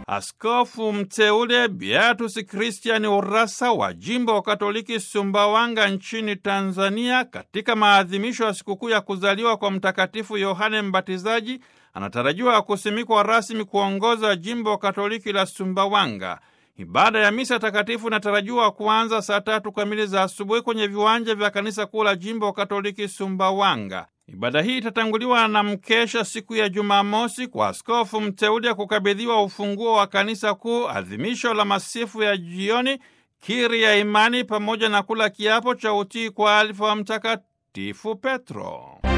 Askofu mteule Beatus Christian Urasa wa jimbo wa Katoliki Sumbawanga nchini Tanzania, katika maadhimisho ya sikukuu ya kuzaliwa kwa Mtakatifu Yohane Mbatizaji, anatarajiwa kusimikwa rasmi kuongoza jimbo Katoliki la Sumbawanga. Ibada ya misa takatifu inatarajiwa kuanza saa tatu kamili za asubuhi kwenye viwanja vya kanisa kuu la jimbo Katoliki Sumbawanga. Ibada hii itatanguliwa na mkesha siku ya Jumamosi kwa askofu mteule ya kukabidhiwa ufunguo wa kanisa kuu, adhimisho la masifu ya jioni, kiri ya imani, pamoja na kula kiapo cha utii kwa alifa wa Mtakatifu Petro.